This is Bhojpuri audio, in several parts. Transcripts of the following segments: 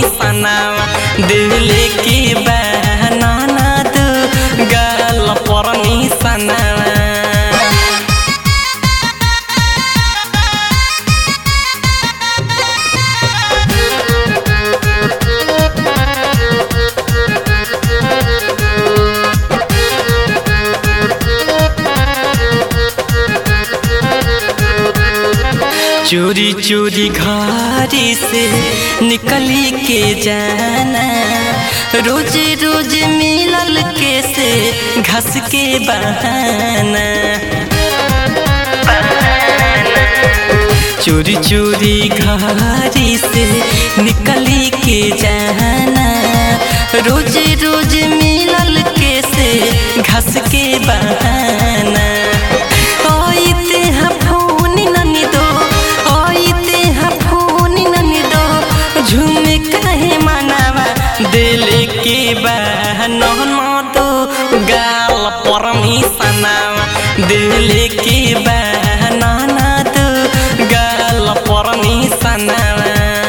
निशानावा दिल के बहनाना दो गाल पर निशानावा चोरी चोरी घारी से निकली के जाना रोज रोज मिलल के से घस के बहाना चोरी चोरी घारी से निकली के जाना रोज रोज मिलल के से घस के बहाना ओइते हा फोन ननी दो ओइते हा फोन ननी दो झूमे काहे मनावा दिल के बहनो दो गाल पर मिसनावा दिल के बहना दो गाल पर मिसनावा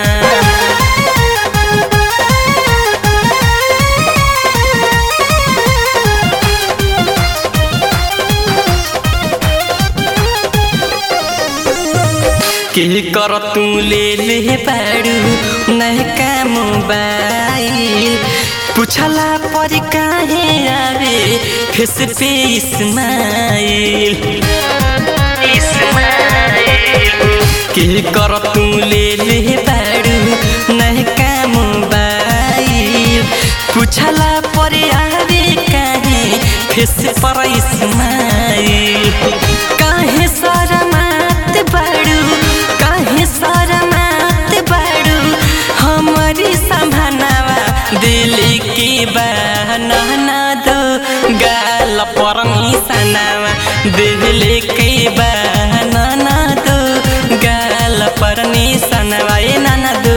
के कर तू ले ले बाड़ू नहका मोबाइल पूछला पर काहे आवे फेस पे इस्माइल के कर तू ले ले बाड़ू नहका मोबाइल पूछला पर आवे काहे फेस पर इस्माइल काहे शरमात बाड़ू काहे शरमात बाड़ू हमारी संभानावा दिल के बहना दो गाल पर निशानावा दिल के बहना दो गाल पर निशानावा ए नाना दो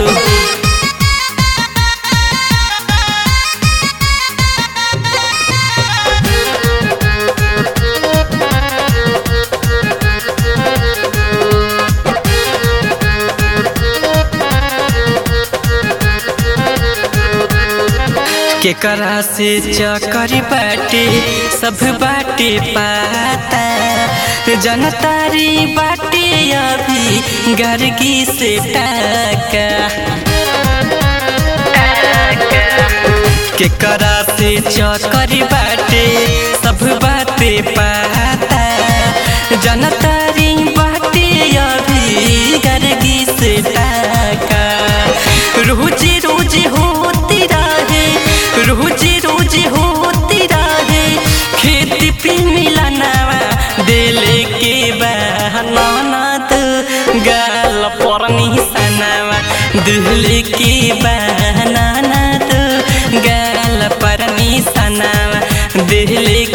केकरा से चकर बाटे सब बाटे पाता जनतारी बाटे अभी गर्गी से टाका केकरा से चकर बाटे सब बाटे पाता जनतारी बाटे अभी गर्गी से टाका रोज रोज होती रहे रोज रोज होती रहे खेती पे मिलनावा दिल के बहना तो गाल पर निशानावा दिल के बहना तो गाल पर निशानावा दिल